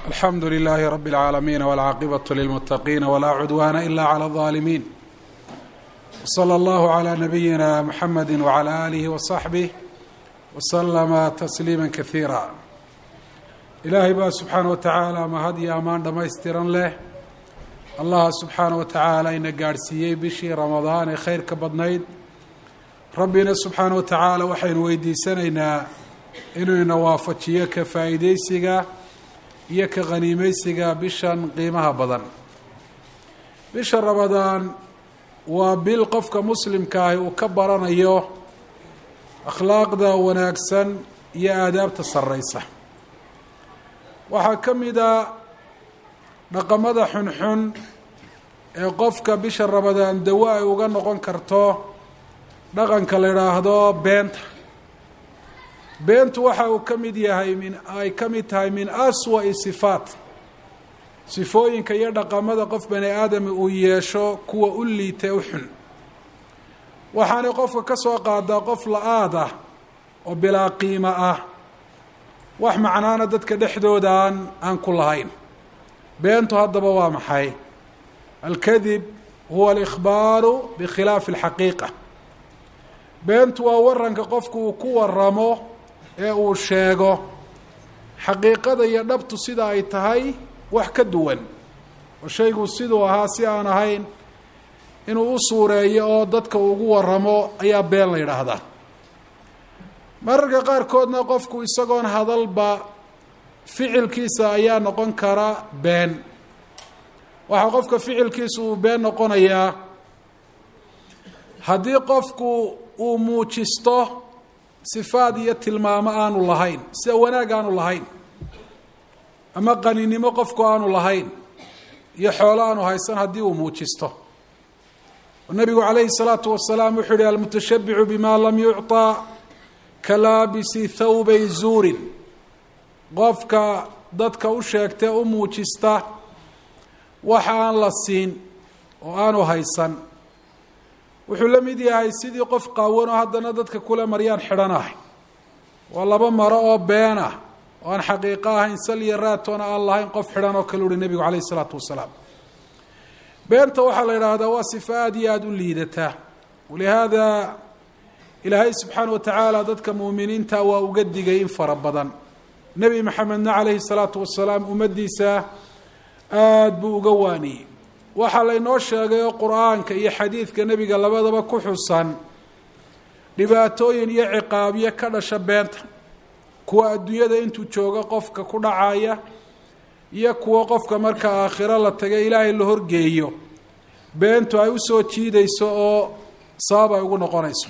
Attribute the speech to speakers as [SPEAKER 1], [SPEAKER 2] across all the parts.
[SPEAKER 1] alxamdu lilaahi rabi اlcaalamiin wاlcaaqibaة lilmuttaqiina walaa cudwaana ila clى اlظaalimiin wslى allahu عlى nabiyina mxamedi wعlى alihi waصaxbih waslama tasliima kasiira ilaahay baa subxaana wa tacaala mahad iyo ammaan dhammaystiran leh allaha subxaana wa tacaala ina gaadhsiiyey bishii ramadaan ee khayrka badnayd rabbina subxaana wa tacaala waxaynu weydiisanaynaa inuu ina waafajiyo ka faa'iideysiga iyo ka khaniimeysiga bishan qiimaha badan bisha ramadaan waa bil qofka muslimka ahi uu ka baranayo akhlaaqda wanaagsan iyo aadaabta sarreysa waxaa ka mid a dhaqamada xunxun ee qofka bisha ramadaan dawo ay uga noqon karto dhaqanka la idhaahdo beenta beentu waxa uu ka mid yahay min ay ka mid tahay min aswa'i sifaat sifooyinka iyo dhaqamada qof bani aadami uu yeesho kuwa u liita u xun waxaanay qofka ka soo qaadaa qof la-aad ah oo bilaa qiimo ah wax macnaana dadka dhexdooda aan aan ku lahayn beentu haddaba waa maxay alkadib huwa alikhbaaru bikhilaafi alxaqiiqa beentu waa waranka qofku uu ku waramo ee uu sheego xaqiiqada iyo dhabtu sida ay tahay wax ka duwan oo shaygu siduu ahaa si aan ahayn inuu u suureeyo oo dadka ugu waramo ayaa been la yidhaahdaa mararka qaarkoodna qofku isagoon hadalba ficilkiisa ayaa noqon kara been waxaa qofka ficilkiisa uu been noqonayaa haddii qofku uu muujisto sifaad iyo tilmaamo aanu lahayn sida wanaag aanu lahayn ama qaninimo qofku aanu lahayn iyo xoolo aanu haysan haddii uu muujisto nabigu calayhi الsalaatu wasalaam wuxuu yihi almutashabicu bima lam yucطى kalaabisi thawbay zuurin qofka dadka u sheegtee u muujista waxa aan la siin oo aanu haysan wuxuu la mid yahay sidii qof qaawan oo haddana dadka kule maryaan xidhanahay waa laba maro oo been ah oo aan xaqiiqo ahayn sal iyo raatoona aan lahayn qof xidhan oo kale uhi nebigu calayh isalaatu wasalaam beenta waxaa la yidhaahdaa waa sifa aada iyo aada u liidataa walihaada ilaahay subxaana wa tacaala dadka muuminiinta waa uga digay in fara badan nebi maxamedna calayhi salaatu wasalaam ummaddiisa aada buu uga waaniyey waxaa laynoo sheegay oo qur-aanka iyo xadiidka nebiga labadaba ku xusan dhibaatooyin iyo ciqaabyo ka dhasha beenta kuwa adduunyada intuu joogo qofka ku dhacaya iyo kuwo qofka marka aakhiro la taga ilaahay la horgeeyo beentu ay usoo jiidayso oo sabab ay ugu noqonayso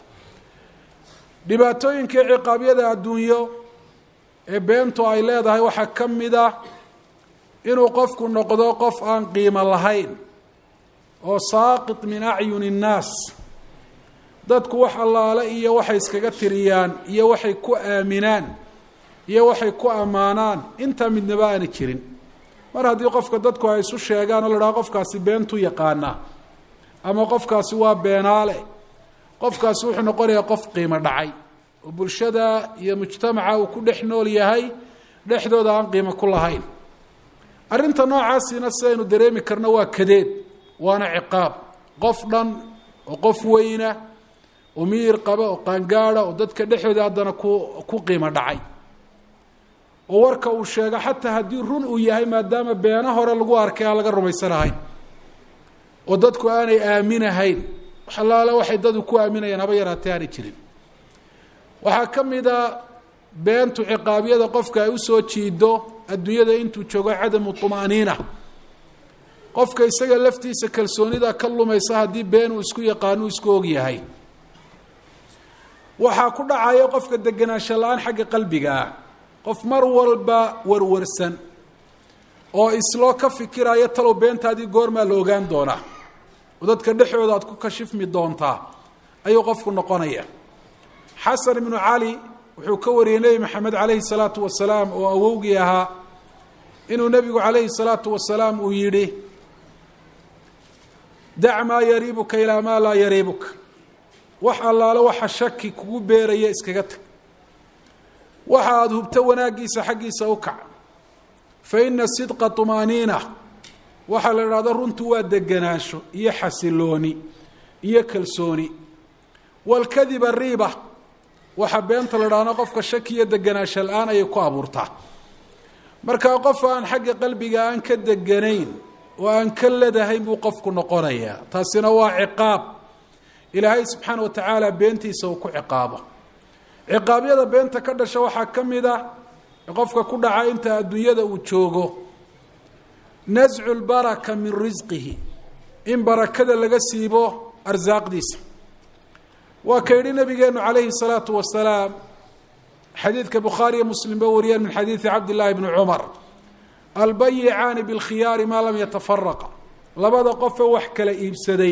[SPEAKER 1] dhibaatooyinkii ciqaabyada adduunyo ee beentu ay leedahay waxaa ka mid ah inuu qofku noqdo qof aan qiimo lahayn oo saaqit min acyuni innaas dadku wax allaale iyo waxay iskaga tiriyaan iyo waxay ku aaminaan iyo waxay ku ammaanaan intaa midnaba aana jirin mar haddii qofka dadku ay isu sheegaan oo la dhaha qofkaasi beentu yaqaanaa ama qofkaasi waa beenaale qofkaasi wuxuu noqonayaa qof qiimo dhacay oo bulshada iyo mujtamaca uu ku dhex nool yahay dhexdooda aan qiimo ku lahayn arrinta noocaasina sidaynu dareemi karno waa kadeed waana ciqaab qof dhan oo qof weyna oo miyir qaba oo qaangaada oo dadka dhexdooda haddana ku ku qiimo dhacay oo warka uu sheego xataa haddii run uu yahay maadaama beeno hore lagu arkay aan laga rumaysanahayn oo dadku aanay aaminahayn wax allaale waxay dadu ku aaminayaan haba yaraatee aanay jirin waxaa ka mid a beentu ciqaabyada qofka ay usoo jiido adduunyada intuu joogo cadamu طumaaniina qofka isaga laftiisa kalsoonida ka lumaysa haddii been uu isku yaqaano uu isku og yahay waxaa ku dhacaya qofka degenaansho la-aan xagga qalbiga ah qof mar walba warwarsan oo isloo ka fikiraya talow beentaadii goormaa la ogaan doonaa oo dadka dhexooda aad ku kashifmi doontaa ayuu qofku noqonaya xasan ibnu cali wuxuu ka wariyey nebi maxamed calayhi salaatu wasalaam oo awowgii ahaa inuu nebigu calayhi salaatu wasalaam uu yidhi dac maa yariibuka ilaa maa laa yariibuka wax allaale waxa shaki kugu beeraya iskaga tag waxa aada hubto wanaaggiisa xaggiisa u kac fa ina sidqa tumaaniina waxaa la idhahda runtu waa deganaansho iyo xasilooni iyo kalsooni walkadiba riiba waxaa beenta la idhahda qofka shaki iyo deganaansho la-aan ayay ku abuurtaa markaa qof aan xagga qalbiga aan ka deganayn oo aan ka ledahayn buu qofku noqonayaa taasina waa ciqaab ilaahay subxaana wa tacaala beentiisa uu ku ciqaabo ciqaabyada beenta ka dhasha waxaa ka mid a qofka ku dhaca inta adduunyada uu joogo nascu lbaraka min risqihi in barakada laga siibo arsaaqdiisa waa ka yidhi nabigeenu calayhi salaatu wasalaam xadiidka bukhaariyo muslimba wariyeen min xadiidi cabdillaahi bni cumar albayicaani bilkhiyaari maa lam yatafaraqa labada qofe wax kala iibsaday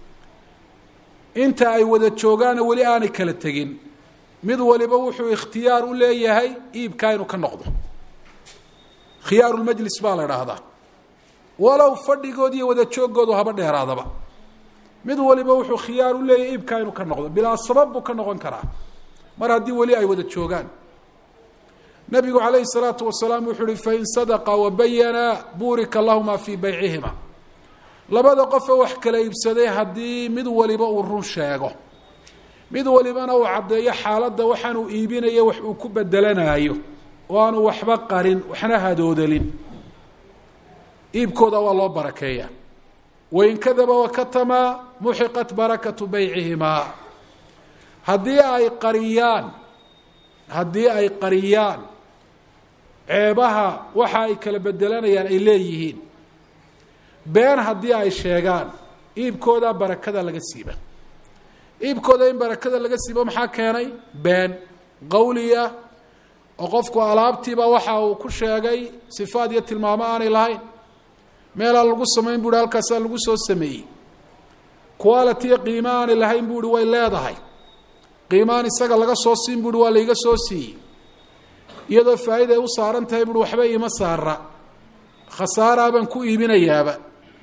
[SPEAKER 1] inta ay wada joogaana weli aanay kala tegin mid waliba wuxuu ikhtiyaar u leeyahay iibkaa inuu ka noqdo khiyaarulmajlis baa la idhaahdaa walow fadhigood iyo wada joogoodu haba dheeraadaba mid waliba wuxuu khiyaar u leeyahay iibkaa inuu ka noqdo bilaa sabab buu ka noqon karaa mar haddii weli ay wada joogaan nabigu calayhi salaatu wasalaam wuxuu uhi fain sadaqa wabayana buurika lahuma fii baycihima labada qofe wax kala iibsaday haddii mid waliba uu run sheego mid walibana uu caddeeyo xaaladda waxaanuu iibinayo wax uu ku bedelanaayo oo aanu waxba qarin waxna hadoodalin iibkooda waa loo barakeeya wain kadaba wakatamaa muxiqat barakatu baycihimaa haddii ay qariyaan haddii ay qariyaan ceebaha waxa ay kala bedelanayaan ay leeyihiin been haddii ay sheegaan iibkooda barakada laga siiba iibkooda in barakada laga siibo maxaa keenay been qawliya oo qofku alaabtiiba waxa uu ku sheegay sifaad iyo tilmaamo aanay lahayn meelaa lagu samayn bu hi halkaasaa lagu soo sameeyey quality qiimo aanay lahayn bu uhi way leedahay qiimaan isaga laga soo siin buuhi waa laiga soo siiyey iyadoo faa'iida ay u saaran tahay buuhi waxba iima saara khasaaraa baan ku iibinayaaba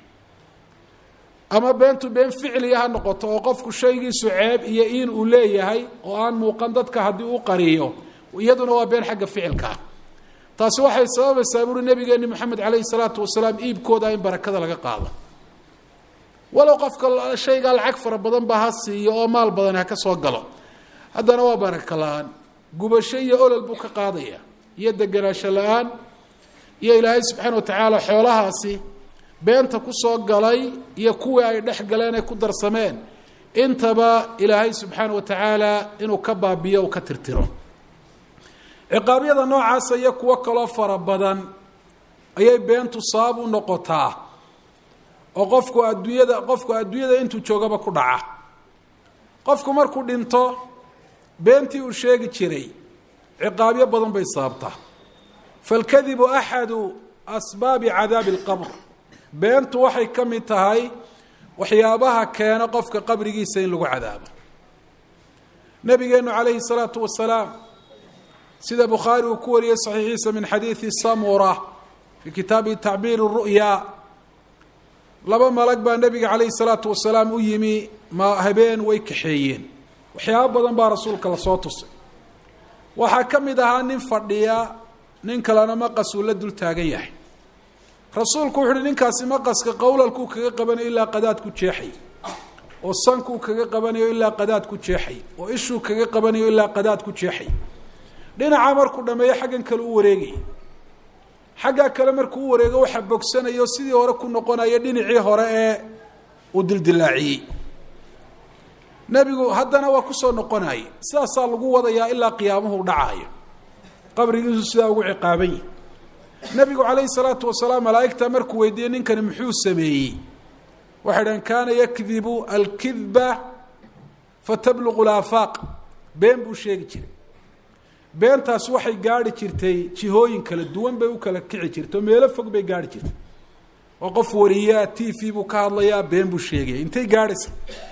[SPEAKER 1] ama beentu been ficliya ha noqoto oo qofku shaygiisu ceeb iyo in uu leeyahay oo aan muuqan dadka haddii u qariyo iyaduna waa been xagga ficilka ah taasi waxay sababaysaa buuhi nabigeeni moxamed calayhi salaatu wasalaam iibkooda in barakada laga qaado walow qofka shaygaa lacag fara badan ba ha siiyo oo maal badan ha ka soo galo haddana waa baraka la-aan gubasho iyo olol buu ka qaadaya iyo degenaansho la-aan iyo ilaahay subxaana wa tacaala xoolahaasi beenta kusoo galay iyo kuwii ay dhex galeen ay ku darsameen intaba ilaahay subxaana wa tacaala inuu ka baabiyo uu ka tirtiro ciqaabyada noocaasa iyo kuwo kaloo fara badan ayay beentu sabab u noqotaa oo qofku adduunyada qofku adduunyada intuu joogaba ku dhaca qofku markuu dhinto beentii uu sheegi jiray ciqaabyo badan bay sababtaa falkadibu axadu asbaabi cadaabi alqabr beentu waxay ka mid tahay waxyaabaha keena qofka qabrigiisa in lagu cadaabo nabigeenu calayhi salaatu wasalaam sida bukhaari uu ku wariyey saxiixiisa min xadiidi samura fii kitaabi tacbiir ru'ya laba malag baa nebiga calayhi salaatu wasalaam u yimi ma habeen way kaxeeyeen waxyaabo badan baa rasuulka lasoo tusay waxaa ka mid ahaa nin fadhiya nin kalena maqasuu la dul taagan yahay rasuulku wuxu uhi ninkaasi maqaska qowlalkuu kaga qabanayo ilaa qadaad ku jeexay oo sankuu kaga qabanayo ilaa qadaad ku jeexay oo ishuu kaga qabanayo ilaa qadaad ku jeexay dhinaca markuu dhameeyo xaggan kale u wareegay xaggaa kale markuu u wareego waxaa bogsanayo sidii hore ku noqonaya dhinacii hore ee uu dildilaaciyey nebigu haddana waa kusoo noqonayay sidaasaa lagu wadayaa ilaa qiyaamuhu dhacaayo qabrigiisu sidaa ugu ciqaaban yihi nebigu calayhi salaatu wasalaam malaa'igta markuu weydiiyey ninkani muxuu sameeyey waxay dhahen kaana yakdibu alkidba fatabluqu laafaaq been buu sheegi jiray beentaas waxay gaarhi jirtay jihooyin kala duwan bay u kala kici jirtay oo meelo fog bay gaarhi jirtay oo qof wariyaa t v buu ka hadlayaa been buu sheegaya intay gaadhaysa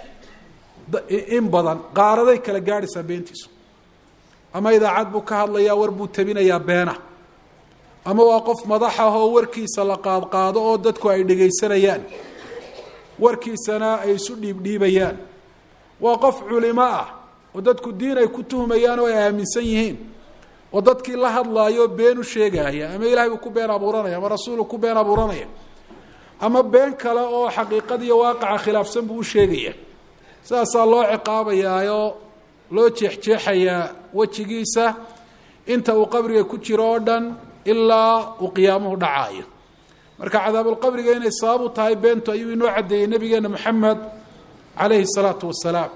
[SPEAKER 1] in badan qaaraday kala gaadhaysaa beentiisu ama idaacad buu ka hadlayaa war buu tabinayaa beena ama waa qof madax ah oo warkiisa la qaadqaado oo dadku ay dhegaysanayaan warkiisana ay isu dhiibdhiibayaan waa qof culimo ah oo dadku diin ay ku tuhmayaan oo ay aaminsan yihiin oo dadkii la hadlaayo been u sheegaya ama ilahay buu ku been abuuranaya ama rasuulu ku been abuuranaya ama been kale oo xaqiiqadiiyo waaqaca khilaafsan buu u sheegaya sidaasaa loo ciqaabayaayoo loo jeexjeexayaa wejigiisa inta uu qabriga ku jiro oo dhan ilaa uu qiyaamuhu dhacaayo marka cadaabulqabriga inay sabab u tahay beentu ayuu inoo caddeeyey nabigeena moxamed calayhi salaatu wasalaam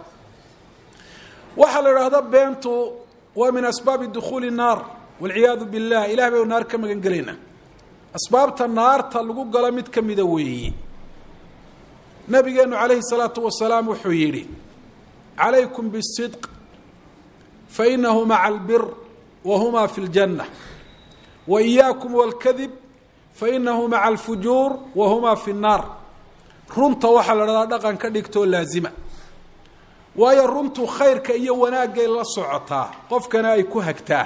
[SPEAKER 1] waxaa la idhaahda beentu waa min asbaabi dukhuuli naar walciyaadu billah ilah baynu naar ka magan gelaynaa asbaabta naarta lagu galo mid ka mida weeyi nabigeenu calayhi salaatu wasalaam wuxuu yidhi calaykum bisidq fainahu maca albir wa huma fi ljanna wa iyaakum walkadib fainahu maca alfujuur wa huma fi nnaar runta waxaa la dhahdaa dhaqan ka dhigtoo laazima waayo runtu khayrka iyo wanaagay la socotaa qofkana ay ku hagtaa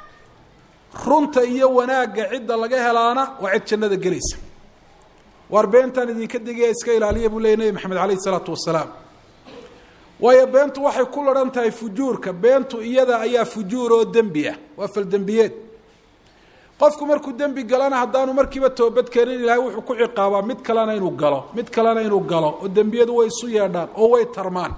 [SPEAKER 1] runta iyo wanaagga cidda laga helaana waa cid jannada gelaysa waar beentaan idinka digaya iska ilaaliya buu leeyay nebi maxamed calayhi isalaatu wasalaam waayo beentu waxay ku laran tahay fujuurka beentu iyada ayaa fujuur oo dembi ah waa faldembiyeed qofku markuu dembi galana haddaanu markiiba toobad keenin ilaahay wuxuu ku ciqaabaa mid kalena inuu galo mid kalena inuu galo oo dembiyadu way isu yeedhaan oo way tarmaan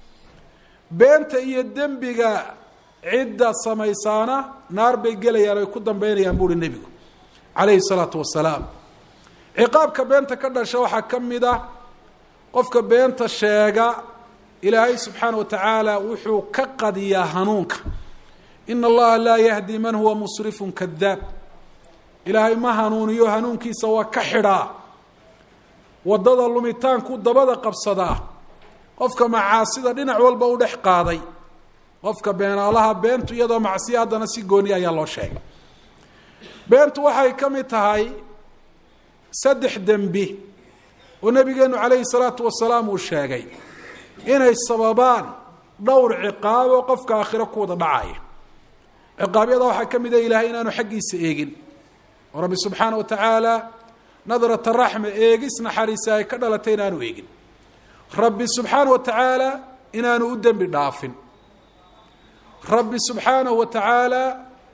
[SPEAKER 1] beenta iyo dembiga cidda samaysaana naar bay gelayaan oy ku dambeynayaan buuhi nebigu calayhi salaatu wasalaam ciqaabka beenta ka dhasha waxaa ka mid ah qofka beenta sheega ilaahay subxaana wa tacaala wuxuu ka qadiyaa hanuunka ina allaha laa yahdi man huwa musrifun kadaab ilaahay ma hanuuniyo hanuunkiisa waa ka xidhaa waddada lumitaanku dabada qabsadaa qofka macaasida dhinac walba u dhex qaaday qofka beenaalaha beentu iyadoo macsiya haddana si gooni ayaa loo sheegay beentu waxay ka mid tahay saddex dembi oo nabigeenu calayhi salaatu wasalaam uu sheegay inay sababaan dhowr ciqaab oo qofka aakhiro ku wada dhacaya ciqaabyada waxaa ka mid ah ilahay inaanu xaggiisa eegin oo rabbi subxaana wa tacaala nadrata raxma eegis naxariisa ay ka dhalatay inaanu eegin rabbi subxaana wa tacaala inaanu u dembi dhaafin rabbi subxaanahu wa tacaala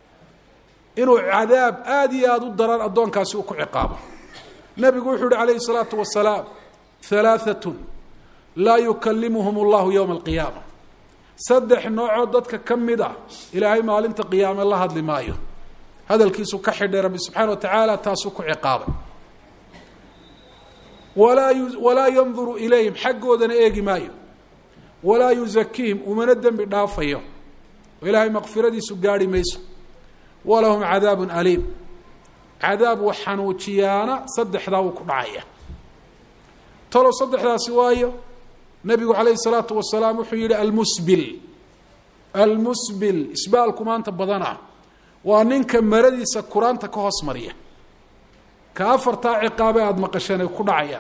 [SPEAKER 1] inuu cadaab aada iyo aada u daran addoonkaasi uu ku ciqaabo nabigu wuxuu yihi calayhi salaatu wasalaam halaaatun laa yukalimuhum allahu yowma alqiyaama saddex noocoo dadka ka mid ah ilaahay maalinta qiyaame la hadli maayo hadalkiisu ka xidhay rabbi subxaana wa tacaala taasuu ku ciqaabay walaa walaa yanduru ilayhim xaggoodana eegi maayo walaa yuzakiihim umana dembi dhaafayo oo ilaahay maqfiradiisu gaarhi mayso walahum cadaabun aliim cadaab wax xanuujiyaana saddexdaa wuu ku dhacaya talow saddexdaasi waayo nabigu calayhi salaatu wasalaam wuxuu yihi almusbil almusbil isbaalku maanta badana waa ninka maradiisa kuraanta ka hoos mariya ka afartaa ciqaabe aada maqasheen ay ku dhacayaan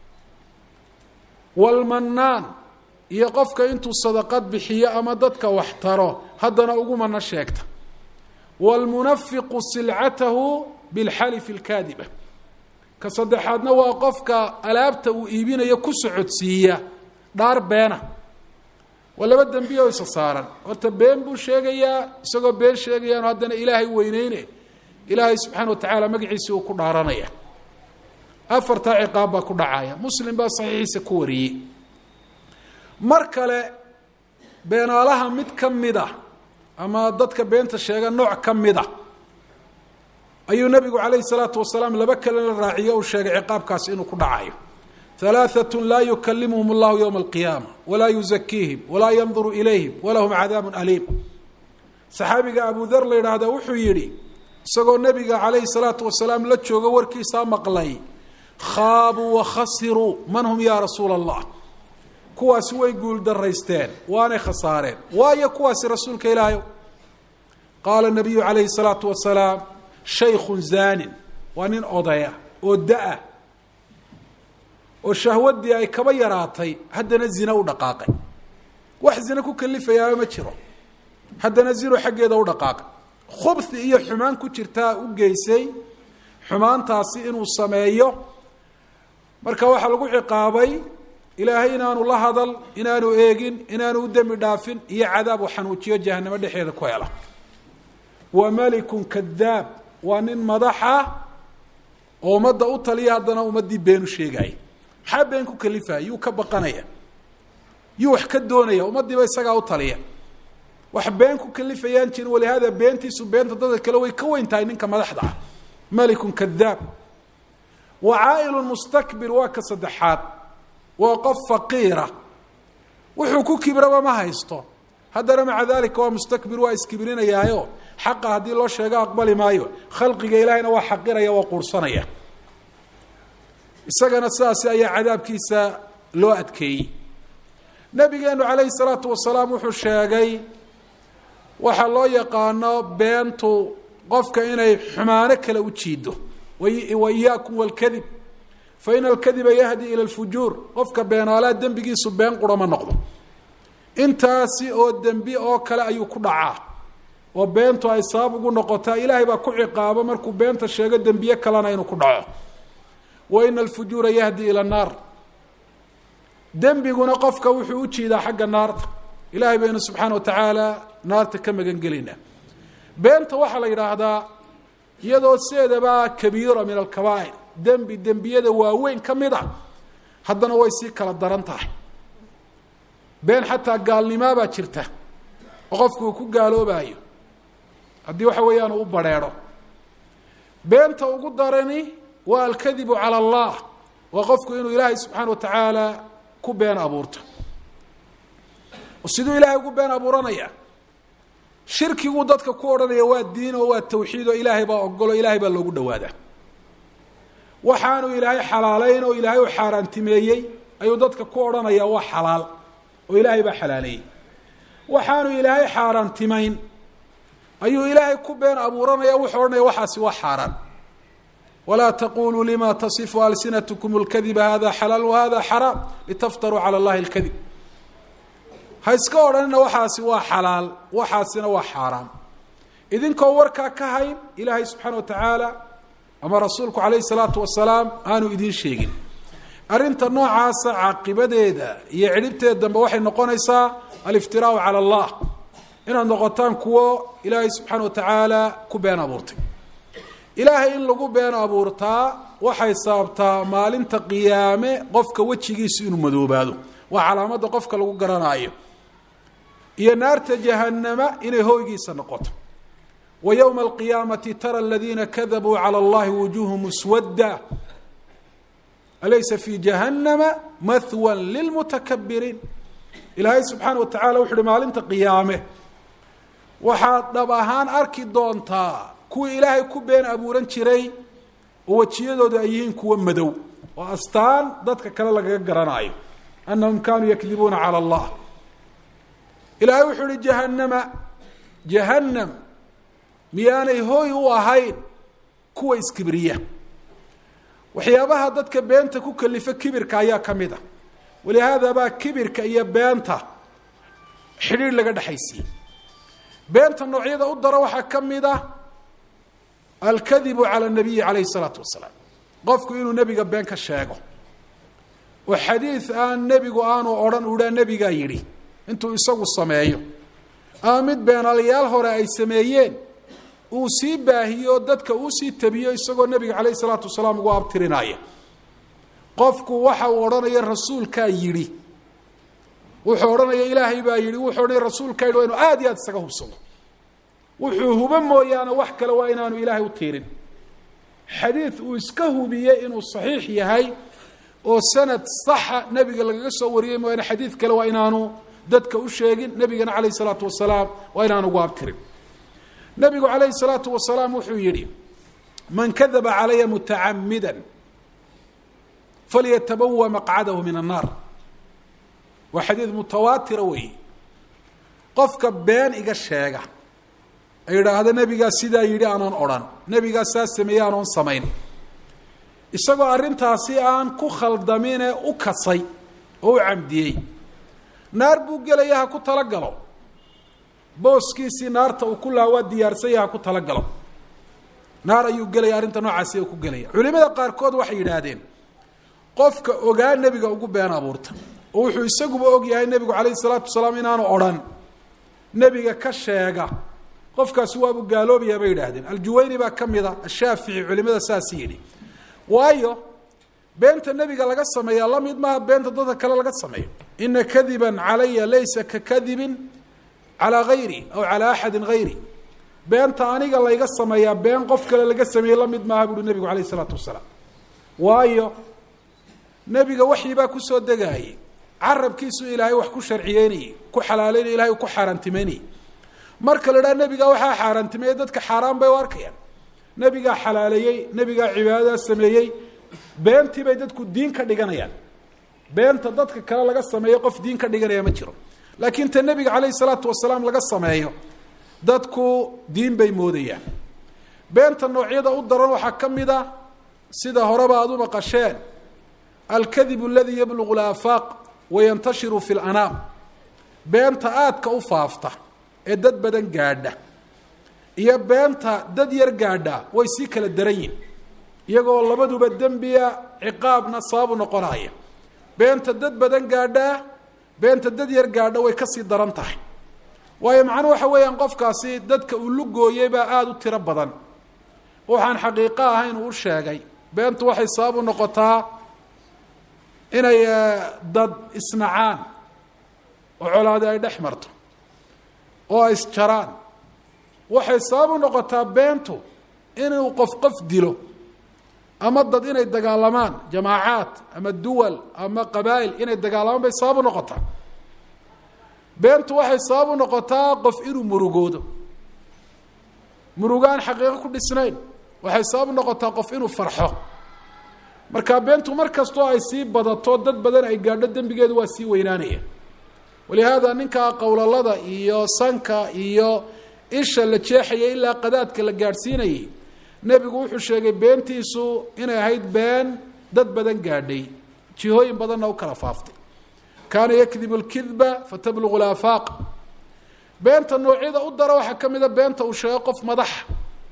[SPEAKER 1] walmanaan iyo qofka intuu sadaqad bixiyo ama dadka wax taro haddana ugu mana sheegta waalmunafiqu silcatahu bilxalifi alkaadiba ka saddexaadna waa qofka alaabta uu iibinayo ku socodsiiya dhaar beena waa laba dembi oo isa saaran horta been buu sheegayaa isagoo been sheegayaanu haddana ilaahay weyneyne ilaahay subxaana wa tacaala magaciisii uu ku dhaaranaya afartaa ciqaab baa ku dhacaya muslim baa saxiixiisa ku wariyey mar kale beenaalaha mid ka mid a ama dadka beenta sheega nooc ka mid a ayuu nabigu calayhi salaatu wasalaam laba kale la raaciyo uu sheegay ciqaabkaasi inuu ku dhacayo halaaatun laa yukalimuhum allahu yowma alqiyaama walaa yuzakiihim walaa yanduru ilayhim walahum cadaabun aliim saxaabiga abu der la yidhaahda wuxuu yidhi isagoo nebiga calayhi salaatu wasalaam la joogo warkiisaa maqlay khaabuu wakhasiruu man hum yaa rasuula allah kuwaasi way guul daraysteen waanay khasaareen waayo kuwaasi rasuulka ilaahayo qaala nabiyu calayhi salaatu wasalaam shaykhun zaanin waa nin odaya oo da-a oo shahwaddii ay kaba yaraatay haddana zina u dhaqaaqay wax zina ku kalifayaaba ma jiro haddana zino xaggeeda u dhaqaaqay khubthi iyo xumaan ku jirtaa u geysay xumaantaasi inuu sameeyo marka waxaa lagu ciqaabay ilaahay inaanu la hadal inaanu eegin inaanu u dembi dhaafin iyo cadaab uu xanuujiyo jahanamo dhexeeda ku hela wa malikun kadaab waa nin madaxa oo ummadda u taliya haddana ummaddii beenu sheegaya maxaa been ku kalifaya yuu ka baqanaya yuu wax ka doonaya ummaddiiba isagaa u taliya wax been ku kalifayaan jirin walihaada beentiisu beenta dadka kale way ka weyn tahay ninka madaxda ah malikun kadaab wa caa'ilun mustakbir waa ka saddexaad waa qof faqiira wuxuu ku kibraba ma haysto haddana maca dalika waa mustakbir waa iskibrinayaayo xaqa haddii loo sheego aqbali maayo khalqiga ilaahayna waa xaqiraya waa quursanaya isagana sidaasi ayaa cadaabkiisa loo adkeeyey nabigeenu calayhi salaatu wasalaam wuxuu sheegay waxaa loo yaqaano beentu qofka inay xumaano kale u jiido wa iyaakum walkadib fa ina alkadiba yahdi ila lfujuur qofka beenaalaa dembigiisu been qura ma noqdo intaasi oo dembi oo kale ayuu ku dhacaa oo beentu ay sabab ugu noqotaa ilaahay baa ku ciqaabo markuu beenta sheego dembiye kalena inuu ku dhaco wa ina alfujuura yahdi ila annaar dembiguna qofka wuxuu u jiidaa xagga naarta ilaahay baynu subxaana wa tacaala naarta ka magan gelaynaa beenta waxaa la yidhaahdaa iyadoo sideedaba kabiira min alkabaa'ir dembi dembiyada waaweyn ka mid a haddana way sii kala daran tahay been xataa gaalnimaabaa jirta oo qofku uu ku gaaloobayo haddii waxa weeyaan uu u badrheedho beenta ugu darani waa alkadibu cala allah waa qofku inuu ilaahay subxaana wa tacaala ku been abuurto siduu ilaahay ugu been abuuranaya shirkiguu dadka ku odhanaya waa diin oo waa tawxiid oo ilaahay baa ogolo ilaahay baa loogu dhawaadaa waxaanu ilaahay xalaaleyn oo ilaahay u xaaraantimeeyey ayuu dadka ku odhanaya waa xalaal oo ilaahay baa xalaaleeyey waxaanu ilaahay xaaraantimayn ayuu ilaahay ku been abuuranaya wuxuu odhanaya waxaasi waa xaaraan walaa taquluu lima tasifu alsinatkum اlkadiba hada xalaal wahada xaraam litaftaruu calى اllahi اlkadib ha iska odhanina waxaasi waa xalaal waxaasina waa xaaraam idinkoo warkaa ka hayn ilaahay subxaana wa tacaala ama rasuulku calayhi salaatu wasalaam aanu idiin sheegin arrinta noocaasa caaqibadeeda iyo cidhibteeda dambe waxay noqonaysaa aliftiraau cala allah inaad noqotaan kuwo ilaahay subxaana wa tacaala ku been abuurtay ilaahay in lagu been abuurtaa waxay sababtaa maalinta qiyaame qofka wejigiisu inuu madoobaado waa calaamadda qofka lagu garanaayo iyo naarta jahanama inay hooygiisa noqoto wa yowma alqiyaamati tara aladiina kadabuu cala allahi wujuuhum swadda alaysa fi jahannama mahwan lilmutakabiriin ilaahay subxaana wa tacala wuxu uhi maalinta qiyaame waxaad dhab ahaan arki doontaa kuwii ilaahay ku been abuuran jiray oo wejiyadoodu ay yihiin kuwa madow oo astaan dadka kale lagaga garanaayo anahum kanuu yakdibuuna cala allah ilaahay wuxuu uhi jahannama jahannam miyaanay hooy u ahayn kuwa iskibriya waxyaabaha dadka beenta ku kalifa kibirka ayaa ka mid a walihaada baa kibirka iyo beenta xidhiir laga dhexaysiiyey beenta noocyada u dara waxaa ka mid ah alkadibu cala nabiyi calayhi salaatu wasalaam qofku inuu nebiga been ka sheego oo xadiid aan nebigu aanu odhan uhaa nebigaa yidhi intuu isagu sameeyo ama mid beenaalayaal hore ay sameeyeen uu sii baahiyo dadka uu sii tabiyo isagoo nebiga calayhi salaatu wasalaam ugu abtirinaya qofku waxa uu odhanaya rasuulkaa yidhi wuxuu odhanaya ilaahay baa yidhi wuxuu odhanaya rasuulkaa yidhi waa inu aad iyo aad isaga hubsado wuxuu hubo mooyaane wax kale waa inaanu ilaahay u tiirin xadiid uu iska hubiyey inuu saxiix yahay oo sanad saxa nebiga lagaga soo wariyey mooyaane xadiid kale waa inaanu dadka u sheegin nebigana calayhi salaatu wasalaam waa inaanu ugu abtirin nebigu calayhi salaatu wasalaam wuxuu yidhi man kadaba calaya mutacamida falyatabawa maqcadahu min annaar waa xadiid mutawaatira weeye qofka been iga sheega ay idhaahda nebigaa sidaa yidhi aanan odhan nebigaa saa sameeyey aanoon samayn isagoo arrintaasi aan ku khaldamine u kasay oo u camdiyey naar buu gelaya ha ku talagalo booskiisii naarta uu ku lahaa waa diyaarsanya ha ku talagalo naar ayuu gelaya arrinta noocaasi ku gelaya culimada qaarkood waxay yidhaahdeen qofka ogaa nebiga ugu been abuurta oo wuxuu isaguba og yahay nebigu calayhi salaatu wasalaam inaanu odhan nebiga ka sheega qofkaasi waabu gaaloobayaa bay yidhaahdeen aljuwayni baa ka mida ashaafici culimada saas yidhi waayo beenta nebiga laga sameeyaa la mid maaha beenta dadka kale laga sameeyo ina kadiban calaya laysa ka kadibin calaa hayri aw calaa axadin hayri beenta aniga layga sameeyaa been qof kale laga sameeyey la mid maaha buuhi nebigu alayh isalaatu wasalaam waayo nebiga waxyi baa kusoo degaayey carabkiisu ilaahay wax ku sharciyeynayey ku xalaaleynay ilahay ku xaaraantimeynayey marka la idhaha nebigaa waxaa xaaraantimeeyey dadka xaaraan bay u arkayaan nebigaa xalaaleeyey nebigaa cibaadadaa sameeyey beentii bay dadku diin ka dhiganayaan beenta dadka kale laga sameeyo qof diin ka dhiganaya ma jiro laakiin ta nebiga calayhi salaatu wasalaam laga sameeyo dadku diin bay moodayaan beenta noocyada u daran waxaa ka mid a sida horeba aada u maqasheen alkadibu aladii yablugu laafaaq wayantashiru fi lanaam beenta aadka u faafta ee dad badan gaadha iyo beenta dad yar gaadha way sii kala daran yihin iyagoo labaduba dembiya ciqaabna sababu noqonaya beenta dad badan gaadhaa beenta dad yar gaadha way kasii daran tahay waayo macnuhu waxa weeyaan qofkaasi dadka uu lugooyey baa aada u tiro badan waxaan xaqiiqo ahayn uu u sheegay beentu waxay sabab u noqotaa inay dad isnacaan oo colaadi ay dhex marto oo ay isjaraan waxay sabab u noqotaa beentu inuu qof qof dilo ama dad inay dagaalamaan jamaacaad ama duwal ama qabaa'il inay dagaalamaan bay sabab u noqotaa beentu waxay sabab u noqotaa qof inuu murugoodo murugaan xaqiiqo ku dhisnayn waxay sabab u noqotaa qof inuu farxo marka beentu mar kastoo ay sii badato dad badan ay gaadho dembigeedu waa sii weynaanaya walihaada ninkaa qowlalada iyo sanka iyo isha la jeexaya ilaa qadaadka la gaadhsiinayay nebigu wuxuu sheegay beentiisu inay ahayd been dad badan gaadhay jihooyin badanna u kala faaftay kaana yakdibu lkidba fatablugu laafaaq beenta noocyada u dara waxaa ka mida beenta uu sheego qof madaxa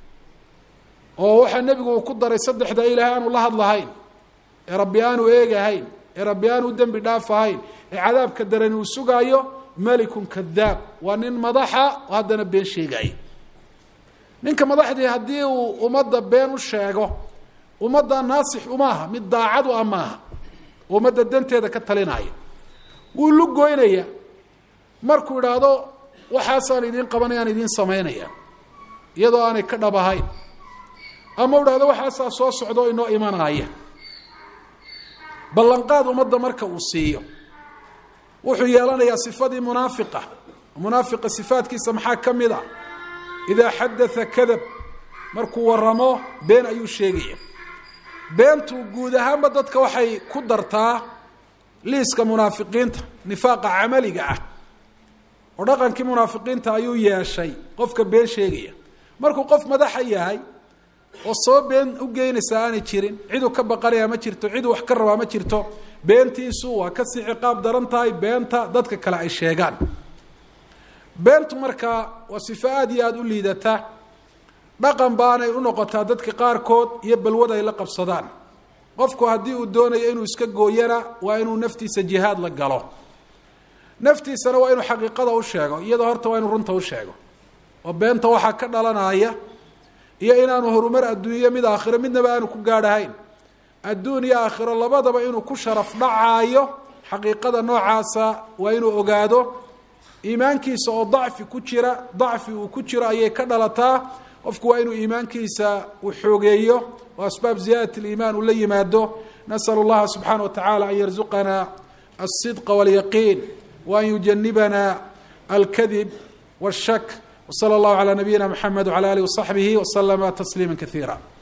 [SPEAKER 1] oo waxaa nebigu uu ku daray saddexda ilahay aanu la hadlahayn ee rabbi aanu eegahayn ee rabbi aanu dembi dhaaf ahayn ee cadaabka darani uu sugaayo malikun kadaab waa nin madaxa oo haddana been sheegaya ninka madaxdii haddii uu ummadda been u sheego ummadda naasix umaaha mid daacad u ah maaha ummadda danteeda ka talinaya wuu lugoynaya markuu idhaahdo waxaasaan idiin qabanayaan idiin samaynaya iyadoo aanay ka dhab ahayn ama u dhahdo waxaasaa soo socdo o inoo imanaya ballanqaad ummadda marka uu siiyo wuxuu yeelanayaa sifadii munaafiqa munaafiqa sifaadkiisa maxaa ka mid a idaa xadatha kadab markuu waramo been ayuu sheegaya beentu guud ahaanba dadka waxay ku dartaa liiska munaafiqiinta nifaaqa camaliga ah oo dhaqankii munaafiqiinta ayuu yeeshay qofka been sheegaya markuu qof madaxa yahay oo soo been u geynaysaa aanay jirin ciduu ka baqanayaa ma jirto ciduu wax ka rabaa ma jirto beentiisu waa kasii ciqaab daran tahay beenta dadka kale ay sheegaan beentu markaa waa sifo aada iyo aada u liidata dhaqan baanay u noqotaa dadka qaarkood iyo balwad ay la qabsadaan qofku haddii uu doonayo inuu iska gooyana waa inuu naftiisa jihaad la galo naftiisana waa inuu xaqiiqada u sheego iyadoo horta waa inuu runta u sheego oo beenta waxaa ka dhalanaya iyo inaanu horumar adduunyo mid aakhiro midnaba aanu ku gaadhahayn adduun iyo aakhiro labadaba inuu ku sharaf dhacaayo xaqiiqada noocaasa waa inuu ogaado iimaankiisa oo dacfi ku jira dacfi uu ku jiro ayay ka dhalataa qofku waa inuu iimaankiisa uu xoogeeyo oo asbaab ziyaadat liimaan uu la yimaado nasal اllaha subxaana wa tacala an yarzuqana alsidqa wاlyaqiin waan yujanibana alkadib wاshak wslى اllahu عalى nabiyina mxamed wعalى alih وصaxbihi wslama tasliima kaiira